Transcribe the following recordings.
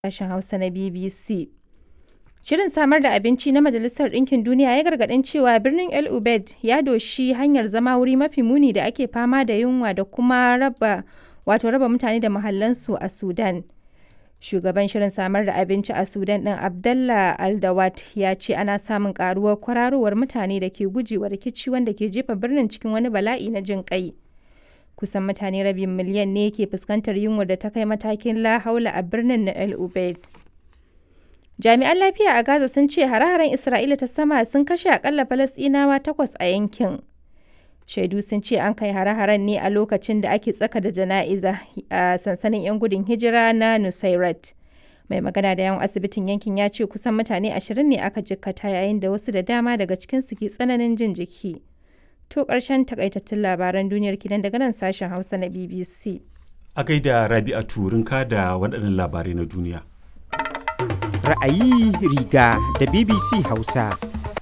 sashen Hausa na BBC. Shirin samar da abinci na Majalisar Ɗinkin Duniya ya gargaɗin cewa birnin El Ubaid ya doshi hanyar zama wuri mafi muni da ake fama da yunwa da kuma raba wato raba mutane da mahallansu a Sudan. Shugaban Shirin Samar da Abinci a Sudan ɗin Abdallah Al-Dawat ya ce ana samun ƙaruwar kwararowar mutane da ke gujewa rikici wanda ke jefa birnin cikin wani bala'i na jin ƙai. Kusan mutane rabin miliyan ne ke fuskantar yunwar da ta kai matakin la haula a birnin na El Ubaid. Jami'an lafiya a Gaza sun ce hare-haren Isra'ila ta sama sun kashe akalla Falasɗinawa takwas a yankin. Shaidu sun ce an kai hare-haren ne a lokacin da ake tsaka da jana'iza a sansanin 'yan gudun hijira na Nusairat. Mai magana da yawan asibitin yankin ya ce kusan mutane ashirin ne aka jikkata yayin da wasu da dama daga cikinsu ke tsananin jin jiki. To ƙarshen takaitattun labaran duniyar kinan daga nan sashen Hausa na BBC. A gaida Rabi'a Turinka da waɗannan labarai na duniya. Ra'ayi riga da BBC Hausa.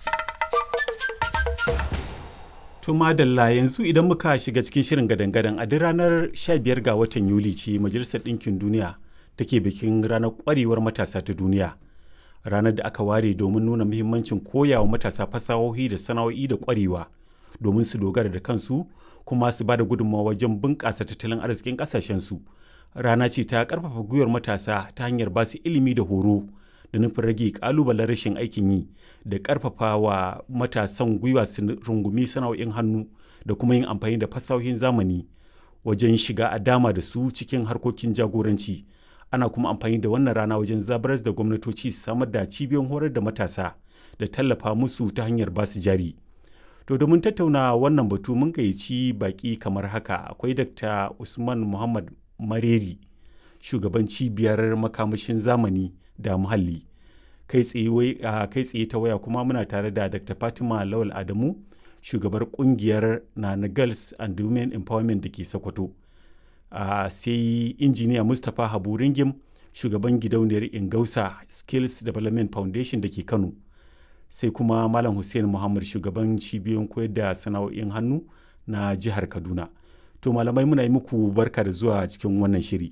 To madalla yanzu idan muka shiga cikin shirin gadan-gadan a duk ranar 15 ga watan Yuli ce Majalisar Ɗinkin Duniya take bikin ranar ƙwarewar matasa ta duniya. Ranar da aka ware domin nuna muhimmancin koyawa matasa fasahohi da sana'o'i da ƙwarewa domin su dogara da kansu kuma su ba da gudunmawa wajen bunƙasa tattalin arzikin ƙasashensu. Rana ce ta ƙarfafa gwiwar matasa ta hanyar ba su ilimi da horo da nufin rage ƙalubalen rashin aikin yi da ƙarfafa wa matasan gwiwa su rungumi sana'o'in hannu da kuma yin amfani da fasahohin zamani wajen shiga a dama da su cikin harkokin jagoranci. Ana kuma amfani da wannan rana wajen zabaras da gwamnatoci su samar da cibiyoyin horar da matasa da tallafa musu ta hanyar basu jari. To domin tattauna wannan batu mun gayyaci baki kamar haka akwai Dr. Usman Muhammad Mareri, shugaban cibiyar makamashin zamani da muhalli. Kai tsaye ta waya kuma muna tare da Dr. Fatima Lawal Adamu, shugabar kungiyar Nana Girls and Women Empowerment da ke Sokoto. sai injiniya Mustapha Habu Ringim, shugaban gidauniyar Ingausa Skills Development Foundation da ke Kano. sai kuma Malam Hussein Muhammad shugaban cibiyoyin koyar da sana'o'in hannu na jihar Kaduna. To malamai muna yi muku barka da zuwa cikin wannan shiri.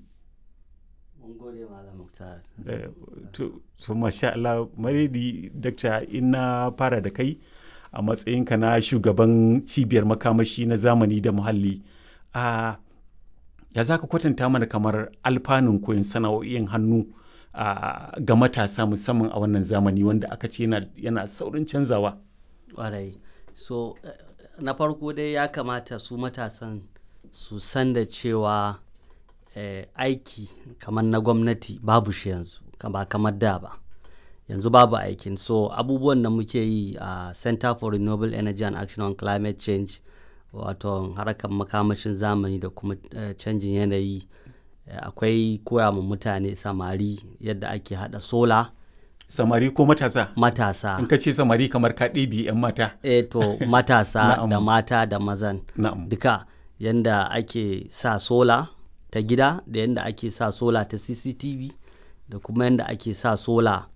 To masha Allah maredi dakta ina fara da kai a matsayinka na shugaban cibiyar makamashi na zamani da muhalli. A ya za ka kwatanta mana kamar alfanun koyon sana'o'in hannu Uh, ga matasa musamman a wannan zamani wanda aka ce yana, yana saurin canzawa. Ƙwarai. So, uh, na farko dai ya kamata su matasan su san da cewa eh, aiki kamar na gwamnati babu shi yanzu, ba kamar da ba. Yanzu babu aikin. So, abubuwan da muke yi a uh, Center for Renewable Energy and Action on Climate Change, wato harkar makamashin zamani da kuma canjin yanayi. akwai koya ma mutane samari yadda ake hada sola samari ko matasa matasa in ka ce samari kamar ka ɗebi 'yan mata e to matasa da mata da mazan duka yadda ake sa sola ta gida da yadda ake sa sola ta cctv da kuma yadda ake sa sola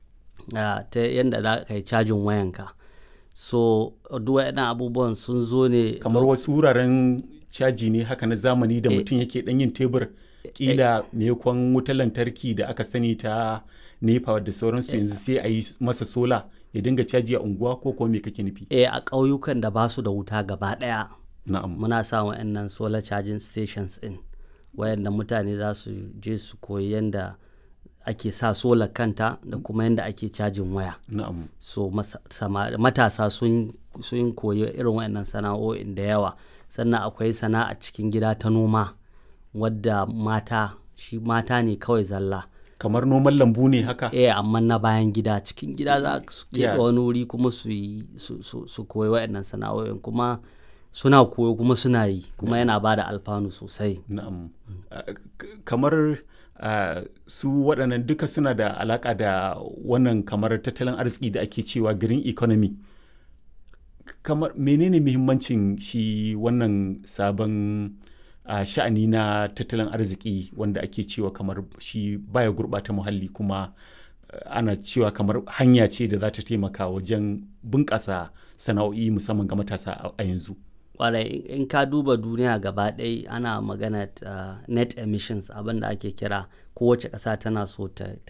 uh, ta yadda za ka yi cajin wayanka so duk waɗannan abubuwan sun zo ne kamar wasu wuraren caji ne haka na zamani da mutum yake ɗan yin tebur kila maimakon wutar lantarki da aka sani ta nepa da sauransu yanzu sai a yi masa sola ya dinga caji a unguwa ko kuma me kake nufi eh a ƙauyukan da ba su da wuta gaba ɗaya na'am muna sa wa'annan solar charging stations in wayanda mutane za su je su koyi yadda ake sa sola kanta da kuma yadda ake cajin waya na'am so matasa sun sun koyi irin wayannan sana'o'in da yawa sannan akwai sana'a cikin gida ta noma wadda mata shi mata ne kawai zalla kamar noman lambu ne haka eh amma na bayan gida cikin gida za su keɓe wani wuri kuma su yi su koyi waɗannan sana'o'in kuma suna koyo kuma suna yi kuma yana ba da alfanu sosai na'am kamar su waɗannan duka suna da alaƙa da wannan kamar tattalin arziki da ake cewa green economy kamar menene muhimmancin shi wannan sabon a uh, sha'ani na tattalin arziki wanda ake cewa kamar shi baya gurɓata muhalli kuma uh, ana cewa kamar hanya ce da za ta taimaka wajen bunƙasa sana'o'i musamman ga matasa a yanzu. Kwarai in ka duba duniya gaba ɗaya ana magana uh, net emissions abin da ake kira kowace ƙasa tana so ta